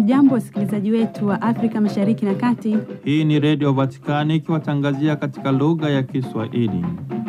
Hamjambo, wasikilizaji wetu wa Afrika Mashariki na Kati. Hii ni Redio Vatikani ikiwatangazia katika lugha ya Kiswahili.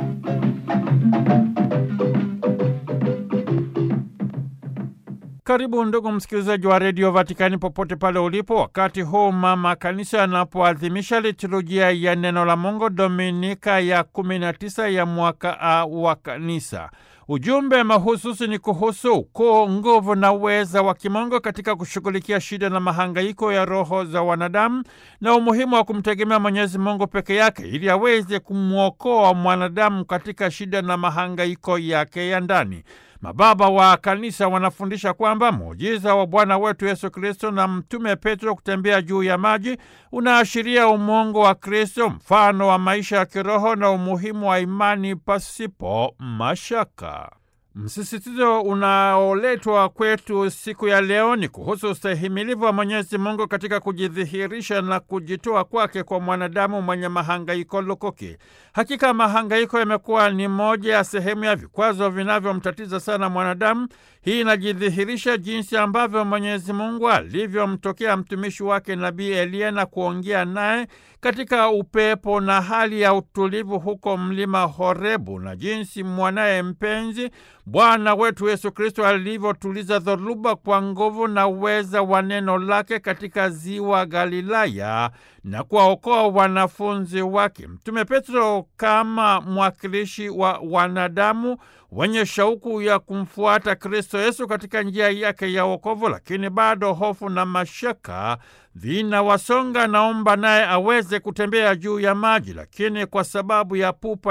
Karibu ndugu msikilizaji wa Redio Vatikani popote pale ulipo, wakati huu mama kanisa anapoadhimisha liturujia ya neno la Mungu Dominika ya 19 ya mwaka A wa kanisa. Ujumbe mahususi ni kuhusu ukuu, nguvu na uweza wa kimungu katika kushughulikia shida na mahangaiko ya roho za wanadamu na umuhimu wa kumtegemea Mwenyezi Mungu peke yake ili aweze kumwokoa mwanadamu katika shida na mahangaiko yake ya ndani. Mababa wa kanisa wanafundisha kwamba muujiza wa Bwana wetu Yesu Kristo na Mtume Petro kutembea juu ya maji unaashiria umungu wa Kristo, mfano wa maisha ya kiroho na umuhimu wa imani pasipo mashaka. Msisitizo unaoletwa kwetu siku ya leo ni kuhusu ustahimilivu wa Mwenyezi Mungu katika kujidhihirisha na kujitoa kwake kwa mwanadamu mwenye mahangaiko lukuki. Hakika mahangaiko yamekuwa ni moja ya sehemu ya vikwazo vinavyomtatiza sana mwanadamu. Hii inajidhihirisha jinsi ambavyo Mwenyezi Mungu alivyomtokea mtumishi wake Nabii Eliya na kuongea naye katika upepo na hali ya utulivu huko mlima Horebu, na jinsi mwanaye mpenzi Bwana wetu Yesu Kristo alivyotuliza dhoruba kwa nguvu na uweza wa neno lake katika ziwa Galilaya na kuwaokoa wanafunzi wake. Mtume Petro kama mwakilishi wa wanadamu wenye shauku ya kumfuata Kristo Yesu katika njia yake ya wokovu, lakini bado hofu na mashaka vinawasonga. Naomba naye aweze kutembea juu ya maji, lakini kwa sababu ya pupa